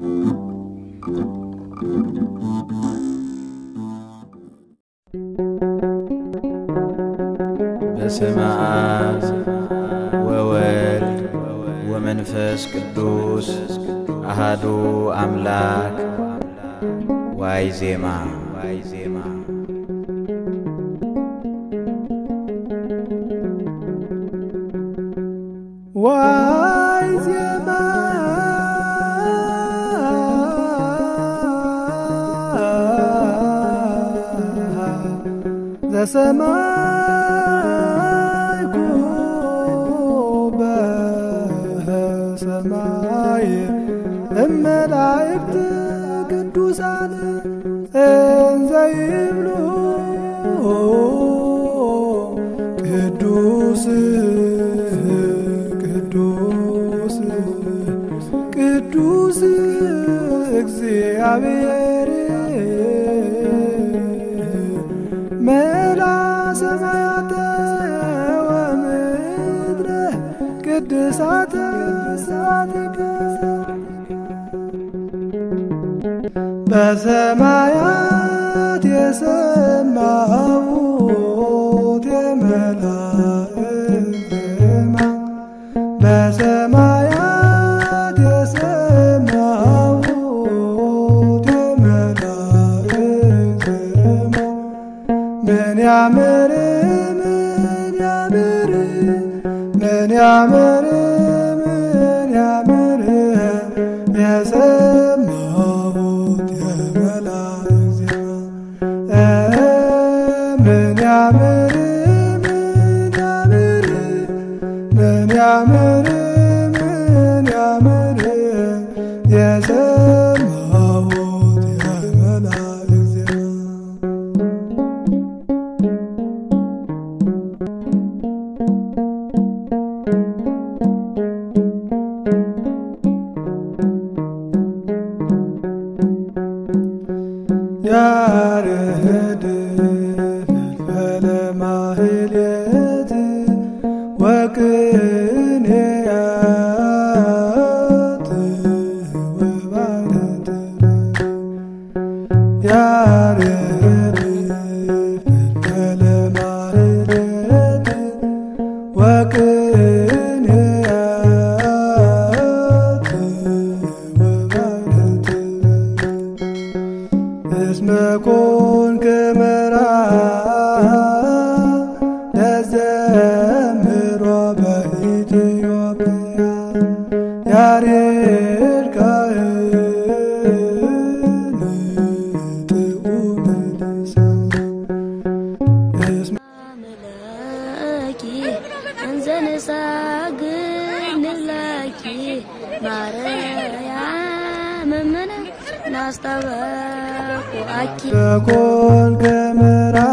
በስመ አብ ወወልድ ወመንፈስ ቅዱስ አሃዱ አምላክ ዋይ ዜማ ዋይ ዜማ ዋይ ዜማ ዘሰማይኩ በሰማይ እመላእክት ቅዱሳን እንዘ ይብሉ ቅዱስ ቅዱስ ቅዱስ እግዚአብሔር መላ ሰማያተ ወምድረ ቅድሳተ ስብሐቲከ በሰማያት የሰማሁት የመላእክት ዜማ በሰማያት የሰማሁት የመላእክት ዜማ ምን ያምር ምን ያምር ምን ያምር ምን ያምር የሰማሁት የመላእክት ዜማ ምን ያምር ምን ያምር ምን ያምር ምን ያምር የሰማሁት የመላእክት ዜማ ያርህድ ፈልፈለ ማህሌት ወቅኔያት ወባነት ያርህድ ፈልፈለ ማህሌት ወቅኔያት ወባነት እስመ ኮንከ መርዓ ለዘምሮ በኢትዮጵያ ያሬድ ካህን ጥዑመ ልሳን እስመ አምላኪ እንዘንሳግድ ንላኪ ማርያም እምነ ናስጠበቁአኪ በኮንከ መርዓ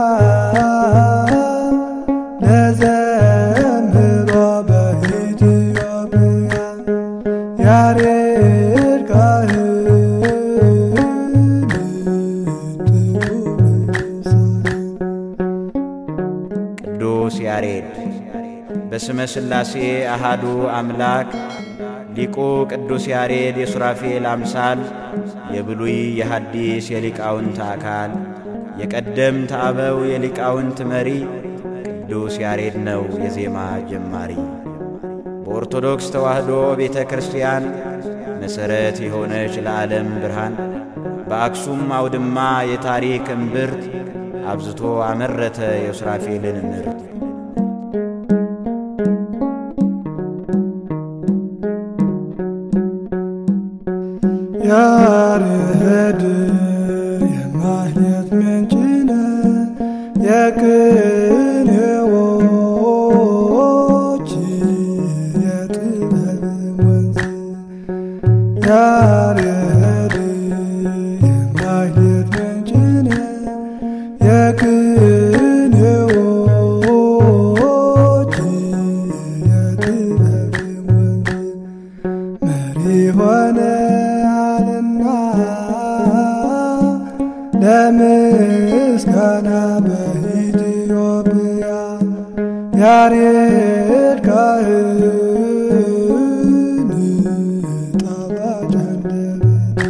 ለዘምሮ በኢትዮጵያ ያሬድ ካህን ጥዑመ ልሳን ቅዱስ ያሬድ በስመ ሥላሴ አሃዱ አምላክ ሊቁ ቅዱስ ያሬድ የሱራፌል አምሳል የብሉይ የሐዲስ የሊቃውንት አካል የቀደምት አበው የሊቃውንት መሪ ቅዱስ ያሬድ ነው የዜማ ጀማሪ። በኦርቶዶክስ ተዋሕዶ ቤተ ክርስቲያን መሠረት የሆነች ለዓለም ብርሃን በአክሱም አውድማ የታሪክ እምብርት አብዝቶ አመረተ የሱራፌልን ምርት። ያርህድ የማህሌት ምንጭነ የቅኔዎች የጥበብ ወንዝ ያርህድ የማህሌት ምንጭነ የቅኔዎች የጥበብ ወንዝ መሪ ሆነ አልና ለምስጋና በኢትዮጵያ ያሬድ ካህን ጣፋጭ አንደበት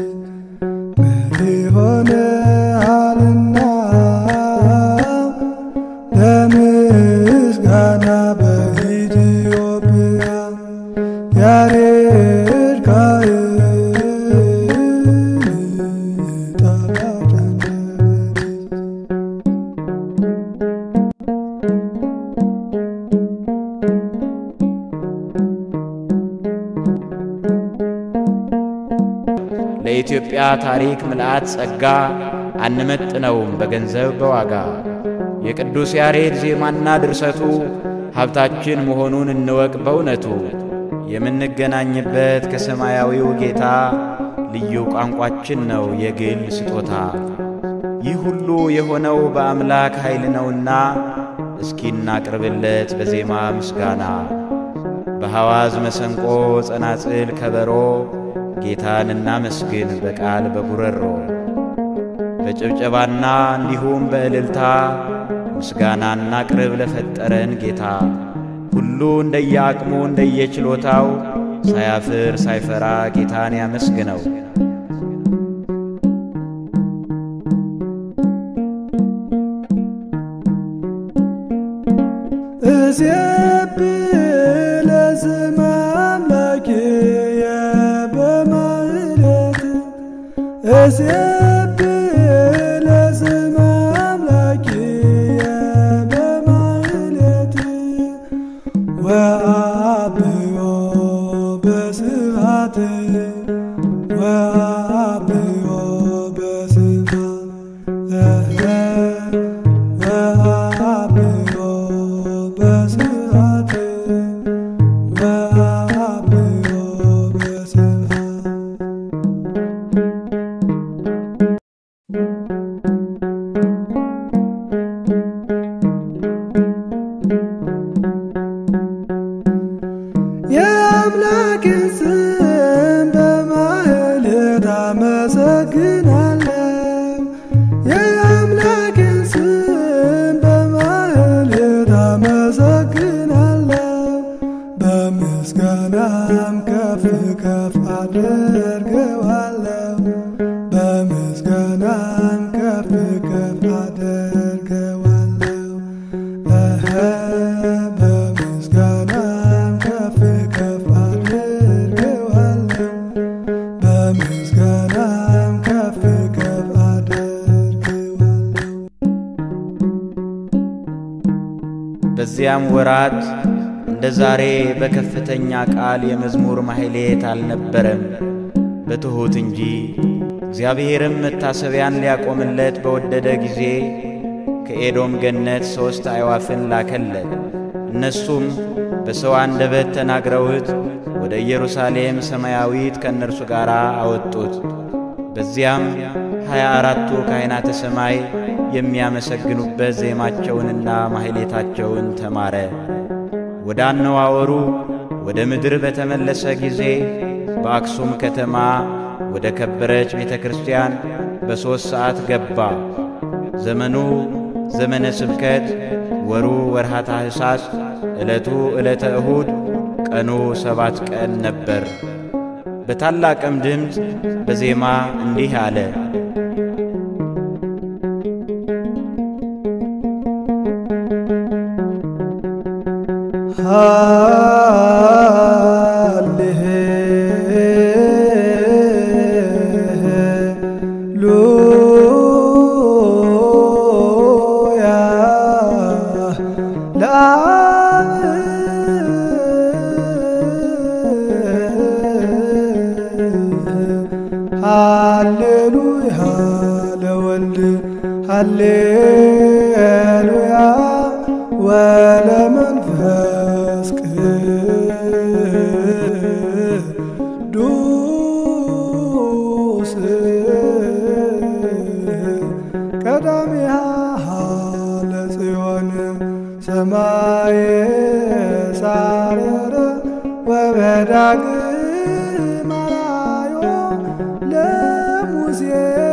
እንደ ኢትዮጵያ ታሪክ ምልአት ጸጋ አንመጥነውም በገንዘብ በዋጋ የቅዱስ ያሬድ ዜማና ድርሰቱ ሀብታችን መሆኑን እንወቅ በእውነቱ የምንገናኝበት ከሰማያዊው ጌታ ልዩ ቋንቋችን ነው የግል ስጦታ። ይህ ሁሉ የሆነው በአምላክ ኃይል ነውና እስኪ እናቅርብለት በዜማ ምስጋና። በሐዋዝ መሰንቆ፣ ጸናጽል፣ ከበሮ ጌታን እናመስግን በቃል በጉረሮ በጭብጨባና እንዲሁም በእልልታ ምስጋና እናቅርብ ለፈጠረን ጌታ። ሁሉ እንደየአቅሙ እንደየችሎታው ሳያፍር ሳይፈራ ጌታን ያመስግነው። እሴብህ ለስመ አምላክየ በማኅሌት እሴብህ ለስመ አምላክየ በማኅሌት ወአብዮ በስብሐት ወአብዮ በስብሐት ወአብዮ በስብሐት ወአብዮ በስብሐት የአምላክን ስም በማኅሌት አመሰግናለሁ። የአምላክን ስም በማኅሌት አመሰግናለሁ። በምስጋናም ከፍ ከፍ አደርገዋለሁ። በምስጋናም ከፍ ከፍ አደርገዋለሁ። እኸ በምስጋናም ከፍ ከፍ አደርገዋለሁ። በምስጋናም ከፍ ከፍ አደርገዋለሁ። በዚያም ወራት እንደ ዛሬ በከፍተኛ ቃል የመዝሙር ማሕሌት አልነበረም፣ በትሑት እንጂ። እግዚአብሔርም መታሰቢያን ሊያቆምለት በወደደ ጊዜ ከኤዶም ገነት ሦስት አዕዋፍን ላከለት። እነሱም በሰው አንደበት ተናግረውት ወደ ኢየሩሳሌም ሰማያዊት ከእነርሱ ጋር አወጡት። በዚያም ሀያ አራቱ ካህናተ ሰማይ የሚያመሰግኑበት ዜማቸውንና ማሕሌታቸውን ተማረ። ወደ አነዋወሩ ወደ ምድር በተመለሰ ጊዜ በአክሱም ከተማ ወደ ከበረች ቤተ ክርስቲያን በሦስት ሰዓት ገባ። ዘመኑ ዘመነ ስብከት፣ ወሩ ወርሃ ታኅሳስ፣ ዕለቱ ዕለተ እሁድ፣ ቀኑ ሰባት ቀን ነበር። በታላቅም ድምፅ በዜማ እንዲህ አለ። ሃሌሉያ ለአብ ሃሌሉያ ለወልድ ሃሌሉያ ወለመንፈስ ቅዱስ ቀዳሚሃ ለጽዮን ሰማየ ሳረረ ወበዳግም አራዮ ለሙሴ